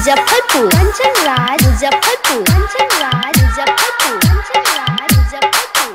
मुजफ्फरपुर कंचन राज मुजफ्फरपुर कंचन राज मुजफ्फरपुर कंचन राज मुजफ्फरपुर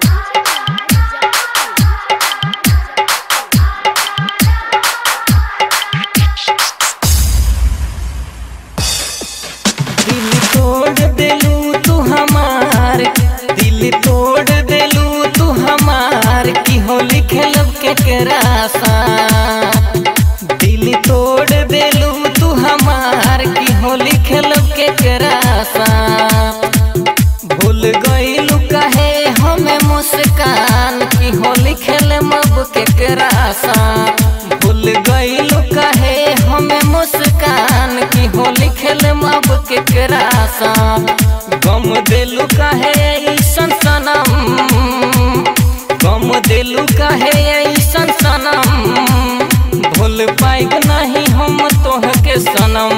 दिल तोड़ देलू तू हमार दिल तोड़ देलू तू हमार की होली खेलब के करासा दिल तोड़ देलू तू हमार की होली खेलब के करासा भूल गईलू कहे हमें मुस्कान की होली खेले मब के करासा भूल गईलू कहे हमें मुस्कान की होली खेले मब के करासा गम दिलू कहे ऐसन सनम गम दिलू कहे ऐसन सनम भूल पाइब नहीं हम तोह के सनम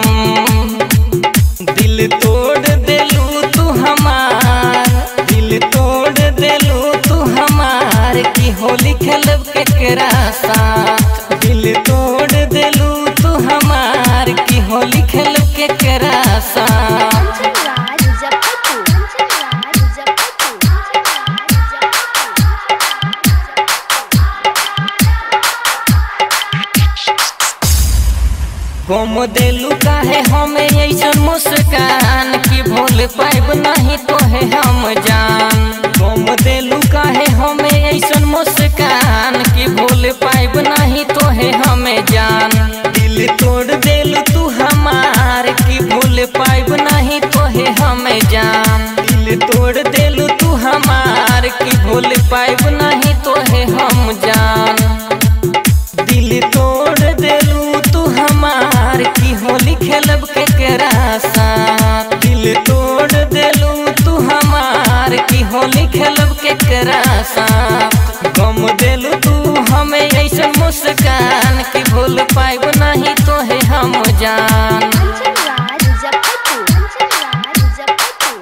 दिल तोड़ देलू तू हमार दिल तोड़ देलू तू हमार की होली खेलब के केरा साथ दिल तोड़ देलू तू हमार की होली खेलब के केरा साथ कंचन राज मुजफ्फरपुर कंचन राज मुजफ्फरपुर कंचन राज गम देलू काहे हमें ऐसन मुस्कान की भूल पाइब नहीं तोहे हम जान गम देलू काहे हमें ऐसन मुस्कान की भूल पाइब नहीं तोहे हमें जान दिल तोड़ देलू तू हमार की भूल पाइब नहीं तोहे हमें जान दिल तोड़ देलू तू हमार की भूल पाइब नहीं तोहे हम जान दिल तोड़ देलू तू हमार की होली खेलब के करासा दिल तोड़ देलू तू हमार की होली खेलब के करासा गम देलू तू हमें ऐसा मुस्कान की भूल पाइब नहीं तोहे हम जान कंचन राज मुजफ्फरपुर कंचन राज मुजफ्फरपुर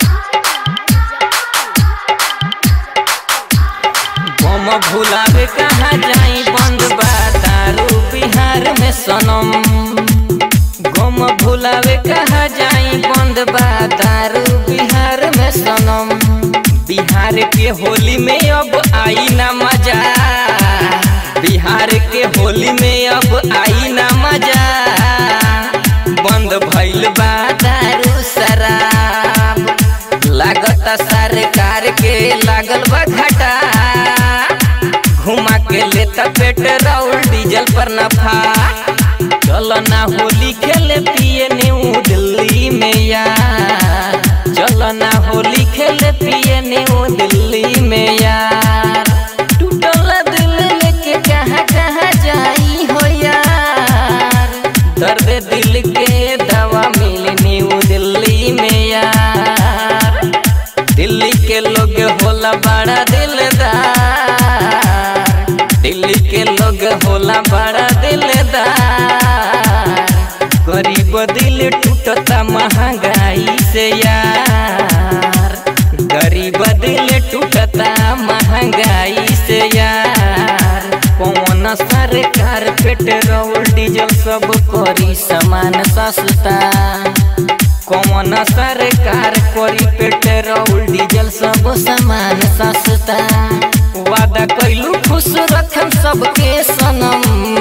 गम भुलावे कहाँ जाई बंद बा दारू बिहार में सनम गम भुलावे कहाँ जाई बंद बा दारू बिहार में सनम बिहार के होली में अब आई ना मजा बिहार के होली में अब आई ना मजा बंद भइल बा दारू शराब लागत सरकार के लागल बा घाटा घुमा के लेता पेट्रोल डीजल पर नफा चल ना होली खेले पिए न्यू दिल्ली में यार चल ना होली खेले पिए न्यू दिल्ली में यार टूटल दिल लेके कहाँ कहाँ जाई हो यार दर्द दिल के दवा मिली न्यू दिल्ली में यार दिल्ली के लोग होला बड़ा दिलदार दिल्ली के लोग होला बड़ा दिलदार गरीब दिल टूटता महंगाई से यार गरीब दिल टूटता महंगाई से यार कौन सरकार पेट्रोल डीजल सब करी सामान सस्ता कौन सरकार करी पेट्रोल डीजल सब सामान सस्ता वादा कैलू खुश रखम सबके सनम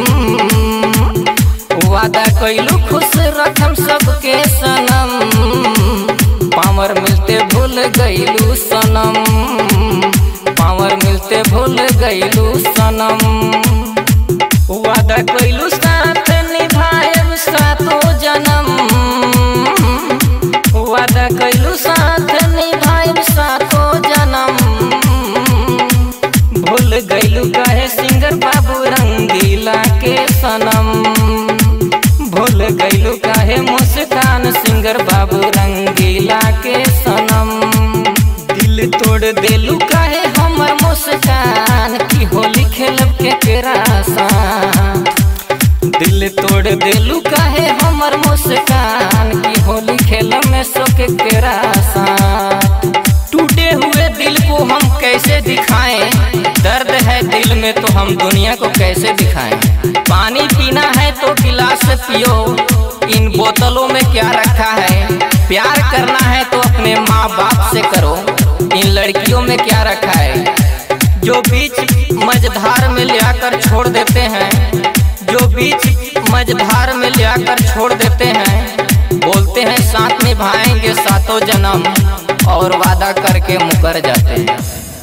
वादा कैलू खुश रखम सबके सनम पावर मिलते भूल गईलू सनम पावर मिलते भूल गईलू सनम वादा कैलू साथ निभाएब सातो जन्म वादा कैलू साथ निभाएब सातो जन्म भूल गईलू कहे सिंगर बाबू रंगीला के सनम भूल गईलू कहे मुस्कान सिंगर बाबू रंगीला के सनम दिल तोड़ देलू कहे हमर मुस्कान की होली खेलब के केरासा दिल तोड़ देलू कहे हमर मुस्कान की होली खेलब में सोके केरासा टूटे हुए दिल को हम कैसे दिखाएं दर्द है दिल में तो हम दुनिया को कैसे दिखाएं पानी पीना है तो गिलास से पियो इन बोतलों में क्या रखा है प्यार करना है तो अपने माँ बाप से करो इन लड़कियों में क्या रखा है जो बीच मझधार में ले आकर छोड़ देते हैं जो बीच मझधार में ले आकर छोड़ देते हैं बोलते हैं साथ निभाएंगे सातों जन्म और वादा करके मुकर जाते हैं